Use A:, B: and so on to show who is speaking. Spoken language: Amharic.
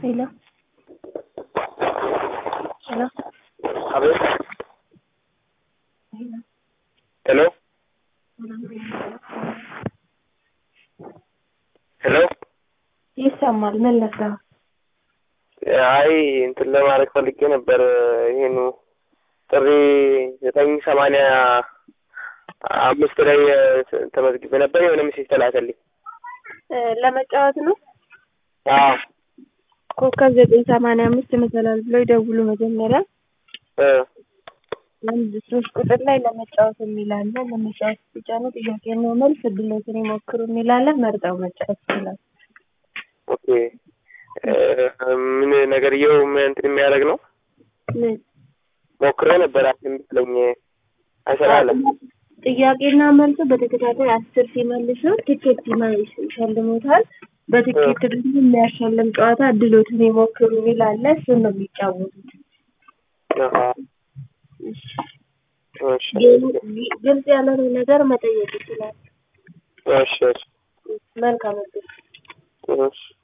A: Hello. Hello.
B: አቤት
A: Hello.
B: ሄሎ ሄሎ
A: ይሰማል። ምን ለካ
B: አይ እንትን ለማድረግ ፈልጌ ነበር። ይሄኑ ጥሪ ዘጠኝ ሰማንያ አምስት ላይ ተመዝግቤ ነበር። የሆነ ሜሴጅ ተላከልኝ።
A: ለመጫወት ነው።
B: አዎ
A: ኮከብ ዘጠኝ ሰማንያ አምስት መሰላል ብለው ይደውሉ መጀመሪያ
B: እ
A: አንድ ሶስት ቁጥር ላይ ለመጫወት የሚላለ ለመጫወት ሲጫኑ ጥያቄና መልስ እድሎትን ይሞክሩ የሚላለ መርጠው መጫወት ይችላል።
B: ኦኬ እ ምን ነገርየው ምን እንትን የሚያደርግ ነው?
A: ምን
B: ሞክሬ ነበር አትመስለኝ አይሰራለም።
A: ጥያቄና መልሱ በተከታታይ አስር ሲመልሱ ትኬት ይመ- ይሸልሙታል። በትኬት ደግሞ የሚያሸልም ጨዋታ እድሎትን ይሞክሩ የሚላለ እሱን ነው የሚጫወቱት።
B: አሃ እሺ
A: ግልጽ ያልሆነ ነገር መጠየቅ ይችላል።
B: እሺ እሺ
A: መልካም እድል።
B: እሺ